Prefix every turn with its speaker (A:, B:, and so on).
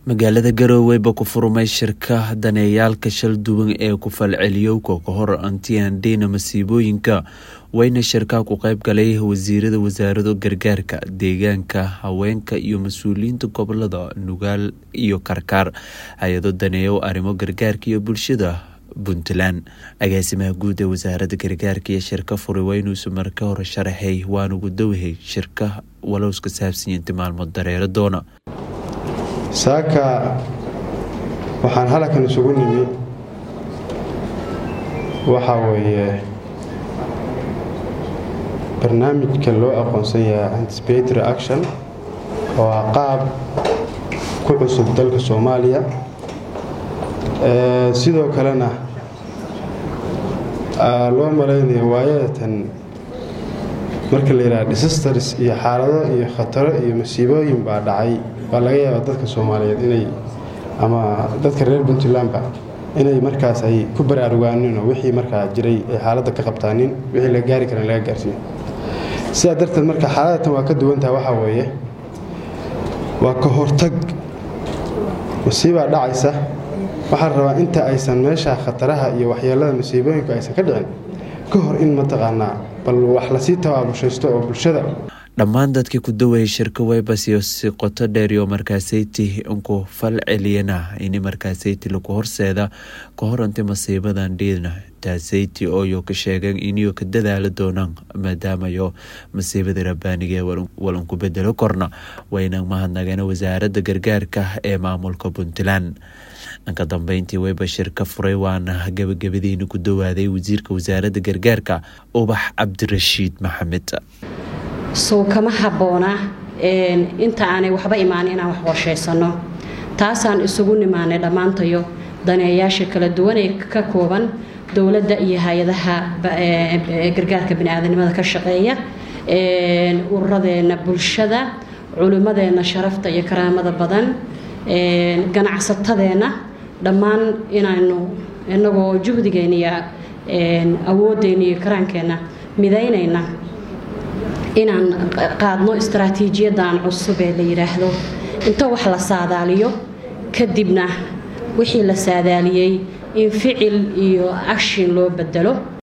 A: magaalada garowe ba ku furmay shirka daneeyaalka shal duwan ee ku falceliyowka ka hor antiandhina masiibooyinka wayna shirkaa ku qayb galay wasiirada wasaarado gargaarka deegaanka haweenka iyo mas-uuliyiinta gobolada nugaal iyo karkaar hay-ado daneeyo arrimo gargaarka iyo bulshada puntland agaasimaha guud ee wasaaradda gargaarka iyo shirka furay waa inuusu marka hore sharaxay waanugu dowhay shirka walowska saabsanyinta maalmo dareero doona
B: saaka waxaan halkan isugu nimi waxaa weeye barnaamijka loo aqoonsan yahay anticipatory action oo ah qaab ku cusub dalka soomaaliya sidoo kalena loo malaynayo waayadatan marka la yidhaha disasters iyo xaalado iyo khataro iyo masiibooyin baa dhacay baa laga yaabaa dadka soomaaliyeed inay ama dadka reer puntlandba inay markaas ay ku baraarugaanino wixii markaa jiray ay xaaladda ka qabtaanin wixii la gaari karan laga gaarsiiyo sidaa darteed marka xaaladatan waa ka duwantaha waxaa weeye waa ka hortag masiibaa dhacaysa waxaa rabaa inta aysan meesha khataraha iyo waxyeelada masiibooyinku aysan ka dhicin ka hor in mataqaanaa bal wax lasii tabaabushaysto oo bulshada
A: dhammaan dadkii ku dawayay shirka weybasiyo si qoto dheeriyo markaasayti inku fal celiyana ini markaasayti lagu horseeda ka hor inti masiibadan dhiina taasayti ooyo ka sheegeen iniyo ka dadaala doonaan maadaamayo masiibada rabbaaniga walanku bedelo korna wayna mahadnageen wasaaradda gargaarka ee maamulka puntland dhanka dambeyntii weyba shirka furay waana gabagabadiina ku dawaaday wasiirka wasaaradda gargaarka ubax cabdirashiid maxamed
C: sow kama habboona inta aanay waxba imaanin inaan wax qorshaysano taasaan isugu nimaanay dhammaantayo daneeyaasha kala duwan ee ka kooban dowladda iyo hay-adaha gargaarka biniaadanimada ka shaqeeya ururadeenna bulshada culimmadeenna sharafta iyo karaamada badan ganacsatadeenna dhammaan inaynu inagoo juhdigeenna iyo awoodeenna iyo karaankeenna midaynayna inaan qaadno istaraatiijiyadan cusub ee la yidhaahdo inta wax la saadaaliyo kadibna wixii la saadaaliyey in ficil iyo akshin loo bedelo